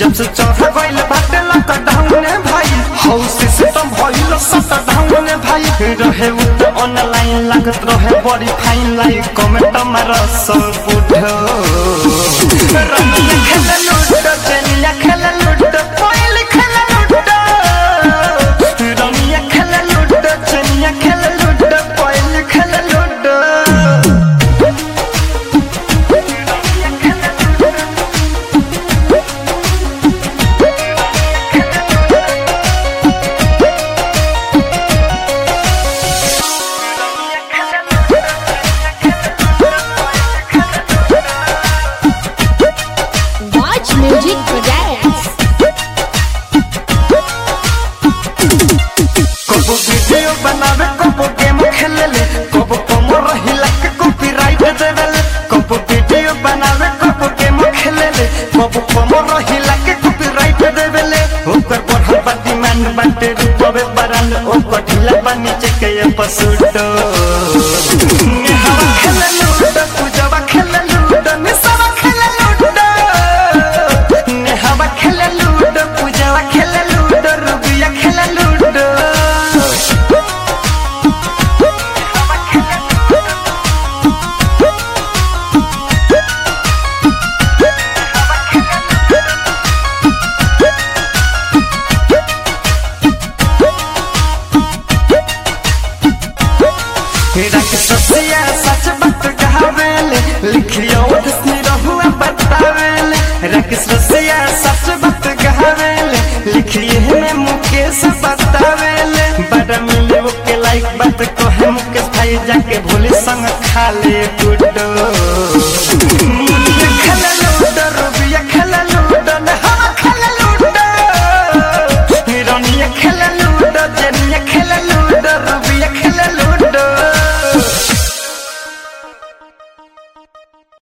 जब से चढ़ गइल बाटे लॉकडाउन भाई हाउस सिस्टम भइल शटडाउन भाई रहे उ त ऑनलाइन लागत रहे बड़ी फाइन लाइक कमेंट मार सब बुढ़ो रनिया खेल लूडो चनिया खेल लूडो कोयल खेल लूडो रनिया खेल लूडो चनिया खेल लूडो कोयल खेल लूडो Watch Music Projects. कबो वीडियो बनावे कबो गेम खेलेले कबो कमर हिला के कॉपीराइट देवेले कबो वीडियो बनावे कबो गेम खेलेले कबो कमर हिला के कॉपीराइट देवेले ओकर बढ़ल बा डिमांड बाटे रूपवे बरन ओकर ढीला बा नीचे के ये पसुडो हवा खेले लूडो पूजवा खेले लूडो निसवा खेले लूडो हवा खेले लूडो पूजवा खेले लूडो रुबिया खेले लूडो राक्षसिया सच बात कहावेले लिखियो धसनी रहुआ बतावेले राक्षसिया सच बात कहावेले लिखिए में मुकेश बतावेले बड़ा मिले वो के लाइक बात को है मुकेश भाई जाके भोले संग खा ले गुड्डो